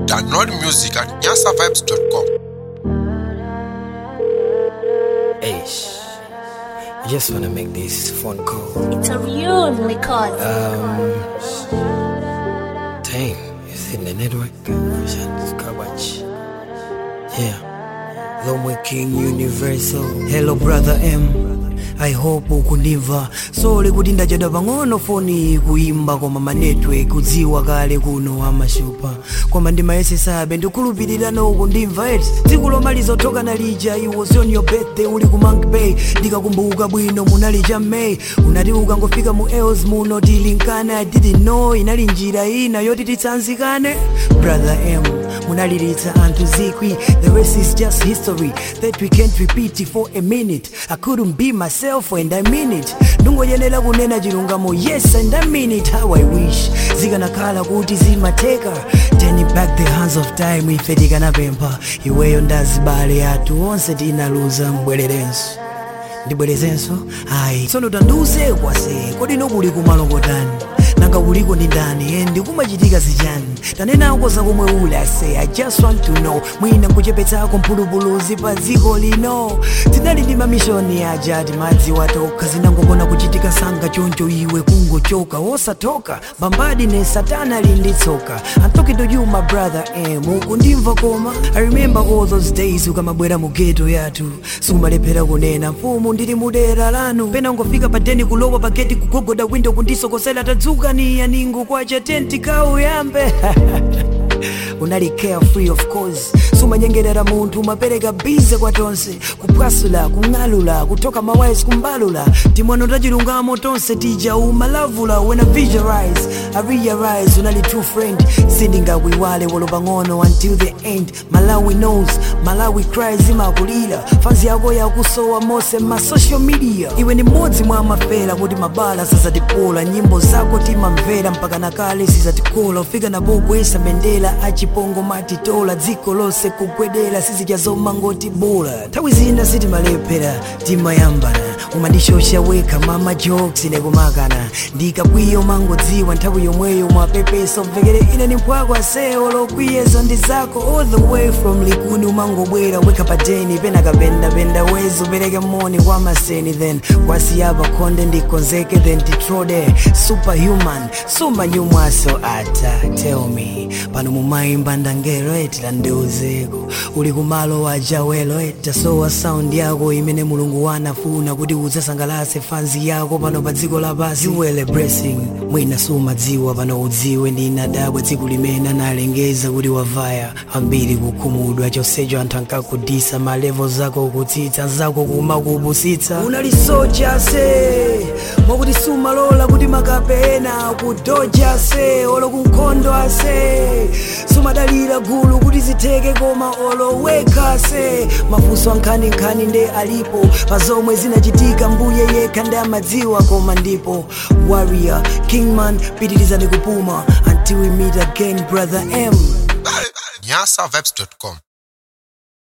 Download music at nyasavibes.com. Hey, I just wanna make this phone call. It's a real record. Um, dang, is it the network? Vision Kabach. Yeah, Lomwe King Universal. Hello, brother M. I hope ukundiva sole kuti ndachedwa pang'ono foni kuimba koma manetwork kudziwa kale kuno amashupa koma ndimayesesabe ndikhulupirira ukundimva eti tsiku lomaliza othoka nalija it was on your birthday uli ku Monk Bay ndikakumbuka bwino munali cha May unati ukangofika mu Els muno tilinkana I didn't know inali njira ina yoti titsanzikane brother M munaliritsa anthu zikwi the rest is just history that we can't repeat for a minute I couldn't be myself and I mean it ndungoyenera kunena chilungamo yes and I mean it how I wish zikanakhala kuti zimateka turning back the hands of time ife tikanapempha iweyo ndazibale athu onse tinaluza mbwererenso ndibwerezenso ayi tsono tandiuze kwase kodi nokuli kumalokotani nanga kuliko ndi ndani endi kumachitika zichani tanenako zakomwe uli ase i just want to know mwina nkuchepetsako mphulupuluzi pa dziko lino tinali ndi mamishoni aja timadzi watokha zinangokona kuchitika sanga choncho iwe kungochoka osatoka bambadi ne satana ali ndi tsoka i'm talking to you my brother em ukundimva koma i remember all those days ukamabwera mu geto yathu sikumalephera kunena mfumu ndili mudera lanu pena ungofika padeni kulowa pageti kugogoda windo kundisokosera tadzuka niya ningo kwacha tenti kauyambe unali carefree of course sumanyengerera munthu umapereka bize kwa tonse kupwasula kung'alula kutoka mawais kumbalula timwano tachilungamo tonse tija umalavula when I visualize I realize unali true friend sindingakuiwale wolopa ng'ono until the end malawi knows malawi cries imakulira fanzi yako yakusowa mose ma social media iwe ni mmodzi mwa mafera kuti mabala sazatipola nyimbo zako timamvera mpaka nakale sizatikola ufika napokwesa bendera achipongo matitola dziko lonse kugwedera sizijazoma ngoti bola nthawi zina sitimalephera timayambana umandishosha wekha mama jokes nekumakana ndikakwiyo mangodziwa nthawi yomweyo mwapepeso mvekere ine ni mphwako asewo lokwiyeza ndi zako all the way from likuni umangobwera wekha padeni pena kapendapenda wezi upereke moni kwa maseni then kwasiyapa khonde ndikonzeke then titrode superhuman sumanyumwaso ata tell me pano mumayimba ndangelo eti tandiuzeko uli kumalo wajawelo eti tasowa sound yako imene mulungu wanafuna kuti udzasangalase fanzi yako pano pa dziko lapasi iwele blessing mwina sumadziwa pano udziwe ndinadabwa dziko limene analengeza kuti wavaya ambiri kukhumudwa chonsecho anthu ankakudisa malevo zako kutsitsa zako kumakupusitsa unali soja se mwakuti sumalola kuti makapena kudoja se olo kunkhondo ase sumadalira gulu kuti zitheke koma oloweka se mafunso ankhaninkhani nde alipo pa zomwe zinachitika mbuye yekha ndi amadziwa koma ndipo warrior kingman pitirizani kupuma until we meet again brother m nyasavibes.com.